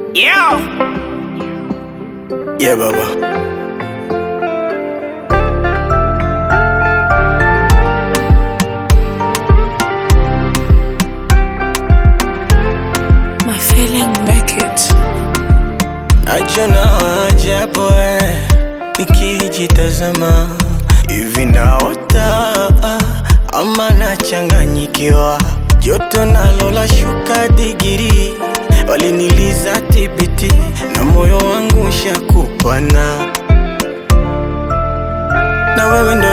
Yeah. Yeah, baba. My feeling make it. Najona ajabu eh, nikijitazama hivi naota ama nachanganyikiwa, joto nalo lashuka digiri, waliniliza tibiti na moyo wangu shakupana, na wewe ndo